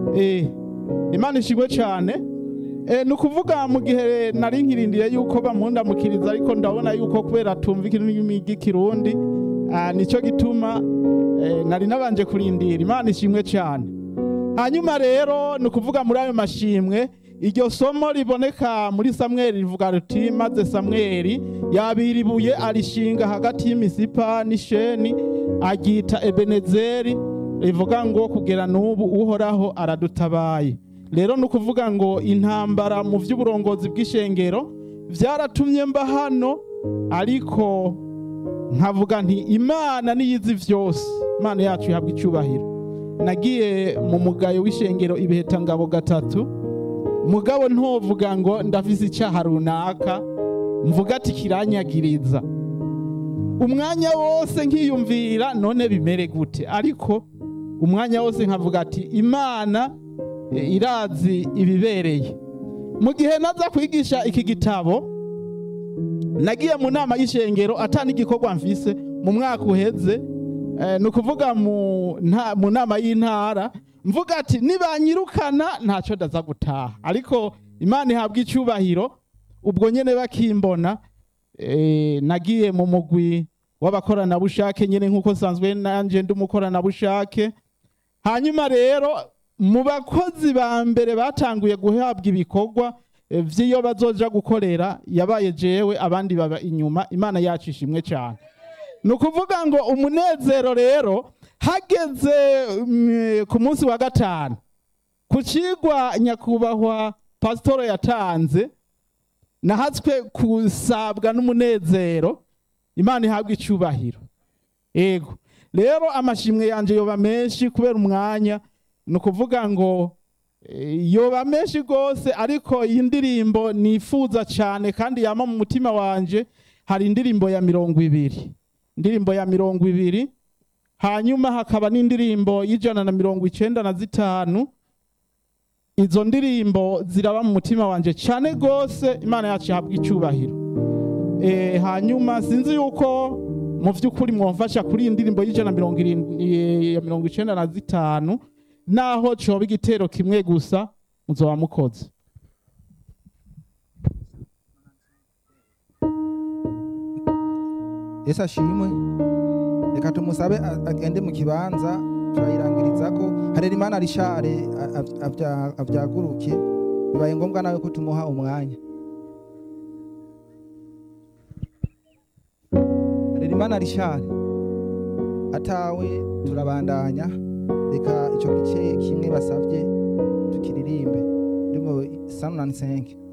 Eh, imana ishimwe cyane Eh, ni ukuvuga mu gihe nari nkirindiriye yuko bamundamukiriza ariko ndabona yuko kubera tumva ikirimi ry'ikirundi ah, nicyo gituma eh, nari nabanje kurindira imana ishimwe cyane hanyuma rero ni ukuvuga muri ayo mashimwe iryo somo riboneka muri samweli rivuga ruti maze samweli yabira ibuye arishinga hagati y'imisipa n'isheni aryita ebenezeri rivuga ngo kugera n'ubu uhoraho aradutabaye rero ni ukuvuga ngo intambara mu by'uburongozi bw'ishengero byaratumye mba hano ariko nkavuga nti imana niyizi byose imana yacu ihabwa icyubahiro nagiye mu mugayo w'ishengero ibihetangabo gatatu mugabo ntovuga ngo ndafise icyaha runaka mvuga ati kiranyagiriza umwanya wose nkiyumvira none bimere gute ariko umwanya wose nkavuga ati imana e, irazi ibibereye mu gihe naza kwigisha iki gitabo nagiye mu nama y'ishengero atani igikorwa mfise mu mwaka uheze eh, ni ukuvuga mu nta- mu nama y'intara mvuga ati nibanyirukana ntacyo ndaza gutaha ariko imana ihabwa icyubahiro ubwo nyene bakimbona eh, nagiye mu mugwi w'abakoranabushake nyene nk'uko nsanzwe nanje ndi umukoranabushake hanyuma rero mu bakozi ba mbere batanguye guhabwa ibikorwa eh, vy'iyo bazoja gukorera yabaye jewe abandi baba inyuma imana yacu ishimwe cyane ni ukuvuga ngo umunezero rero hageze mm, ku munsi wa gatanu ku cigwa nyakubahwa pasitoro yatanze nahatswe kusabwa n'umunezero imana ihabwa icyubahiro ego rero amashimwe yanje yoba menshi kubera umwanya ni ukuvuga ngo eh, yoba menshi rwose ariko iyi ndirimbo nifuza cyane kandi yama mu mutima wanje hari indirimbo ya mirongo ibiri indirimbo ya mirongo ibiri hanyuma hakaba n'indirimbo y'ijana na mirongo icenda na zitanu izo ndirimbo ziraba mu mutima wanje cyane rwose imana yacu ihabwa icyubahiro e, hanyuma sinzi yuko mu by'ukuri mwamfasha kuri iyi ndirimbo y'ijana na mirongo irindwi ya mirongo icenda na zitanu naho coba igitero kimwe gusa muzoba mukoze yesu ashimwe reka tumusabe a- agende mu kibanza turayirangiriza ko harera imana rishare a- a- avya- avyaguruke bibaye ngombwa nawe ko tumuha umwanya harera imana rishare atawe turabandanya reka ico gice kimwe basavye tukiririmbe ndimo sanunani senke